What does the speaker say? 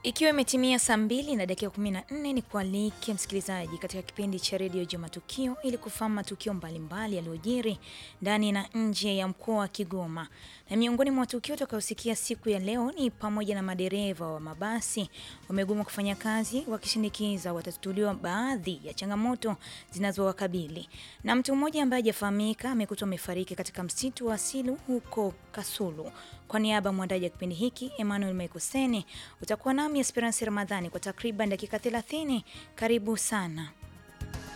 Ikiwa imetimia saa mbili na dakika 14 ni kualike msikilizaji katika kipindi cha redio Jua Matukio ili kufahamu matukio mbalimbali yaliyojiri ndani na nje ya mkoa wa Kigoma. Na miongoni mwa matukio utakayosikia siku ya leo ni pamoja na madereva wa mabasi wamegoma kufanya kazi wakishinikiza watatuliwa baadhi ya changamoto zinazowakabili, na mtu mmoja ambaye hajafahamika amekutwa amefariki katika msitu wa Asilu huko Kasulu. Kwa niaba ya mwandaji wa kipindi hiki Emmanuel Mekoseni, utakuwa nami Esperance Ramadhani kwa takriban dakika 30. Karibu sana.